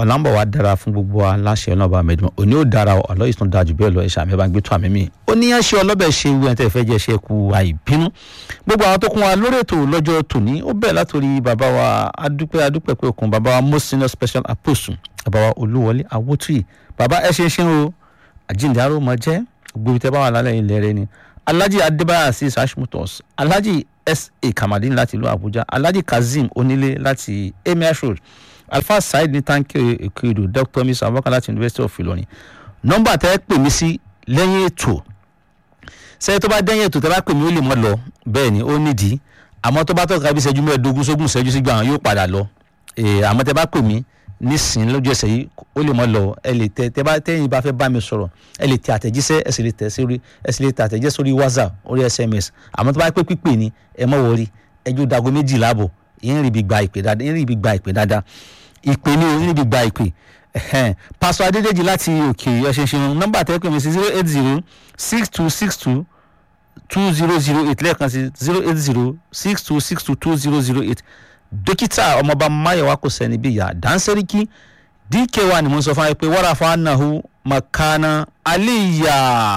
ọ̀làǹbọ̀ wa dára fún gbogbo wa láṣẹ ọlọ́ba mẹ́dùn òní ò dára ọ̀lọ́ ìsún dáa jù bẹ́ẹ̀ lọ ẹ̀ṣà mi bá ń gbé tó àmì mi ó ní yẹn ṣe ọlọ́bẹ̀ ṣe ewu ẹ̀ tẹ́ fẹ́ jẹ́ ṣe ku àìbínú gbogbo àwọn tó kún wa lórí ètò lọ́jọ́ tòní ó bẹ̀rẹ̀ látòrí bàbá wa adúpẹ́ adúpẹ́ pé òkun bàbá wa most senior special apostle bàbá wa olúwọlé awótúyì bàbá ẹ ṣe ń ṣe o àjíǹde aró mọ jẹ́ gbogbo tẹ́ bá wà lálẹ́ ilẹ̀ rẹ ni alhaji adébáyà sí sashmutos alhaji sa kamadin láti ìlú àbújá alhaji kazeem onílé láti emir road alfa saheed ní tanki èkéèdò dr miss abubakar láti university of ilorin nọ́mbà tẹ́ pè mí sí lẹ́yìn ètò sẹ́yìn tó bá dẹ́yìn ètò tẹ́ bá pè mí ó lè mọ́ lọ bẹ́ẹ̀ ni ó nídìí àmọ́ tó bá tọ́ka bí ìṣẹ́jú mẹ́ẹ̀ẹ́dógún sógún ìṣẹ́jú sígbà àwọn yóò padà lọ àmọ́ tẹ́ bá pè mí nísìnyí lójú ẹsẹ̀ yìí ó lè mọ́ lọ ẹ lè tẹ tẹ́ bá tẹ́yìn bá fẹ́ bá mi sọ̀rọ̀ ẹ lè tẹ àtẹ̀jíṣẹ́ ẹ sì lè tẹ̀ sórí ẹ sì lè tẹ àtẹ̀jíṣẹ́ sórí whatsapp orí sms àmọ́ tó bá pé pípé ni ẹ mọ̀ wọrí ẹjọ́ dago méjìlá àbọ̀ yín rí ibi gba ìpè dáadáa yín rí ibi gba ìpè dáadáa ìpè ni o yín rí ibi gba ìpè pásọ adédèjì láti òkè ọ̀ṣẹ̀ṣẹ̀ nọ́mbà tẹ́ pè mí sí zero eight zero six two six two two zero zero eight lẹ́ẹ̀kan sí zero eight zero six two six two two zero zero eight dókítà ọmọọba mayowa kò sẹ́ni bí ìyá dánsẹ́ríkì dk wa ni mo sọ fún wa pé wàrà fún anahu makana aliya.